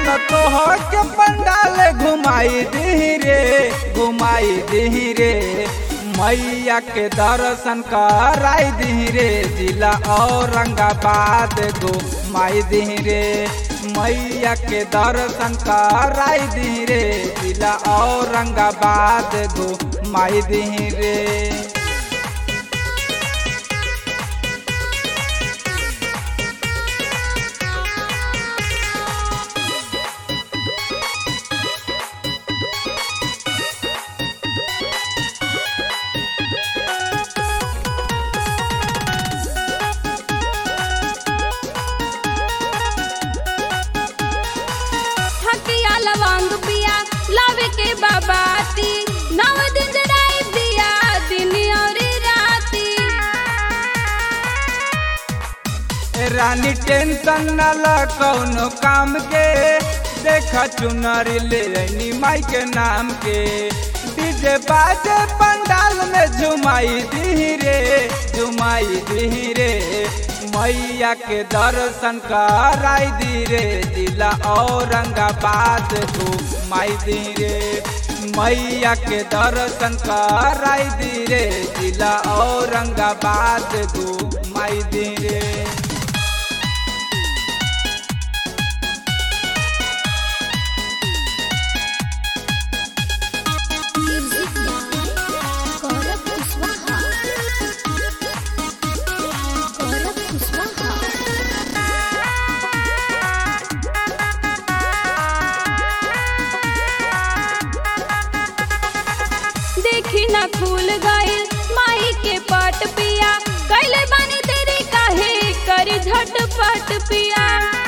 त तोहर के पंडाल घुमाई दी रे घुमाई दी रे मैया के दर्शन कराई दी रे जिला औरंगाबाद घुमाई दी रे मैया के दर्शन कराई दी रे जिला औरंगाबाद घुमाई दी रे हकिया लवंग पिया लावे के बाबाती नव दिन जराई दिया दिन और राती रानी टेंशन न ल कौनो काम के देखा चुनरी ले रही माई के नाम के डीजे बाजे पंडाल में झुमाई दी रे झुमाई दी रे मैया के दर्शन कराई दी रे जिला औरंगाबाद घुमाई दी रे मैया के दर्शन कराई दी रे जिला औरंगाबाद घुमाई दी रे गौरव कुशवाहा गौरव कुशवाहा देखी ना खुल गइल माई के पट पिया कैले बानी तेरी काहे करी झटपट पिया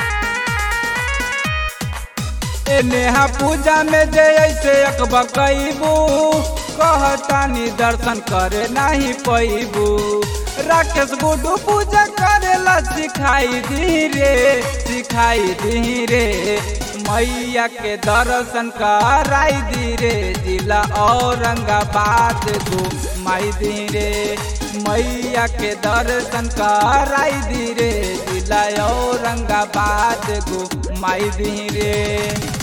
ए नेहा पूजा में जे ऐसे अकबा कैबू कहतानी दर्शन करे नहीं पैबू राकेश गुडू पूजा करेला सिखाई दी रे सिखाई दी रे मैया के दर्शन कराई दी रे जिला औरंगाबाद घुमाई दी रे मैया के दर्शन कराई दी रे जिला औरंगाबाद घुमाई दी रे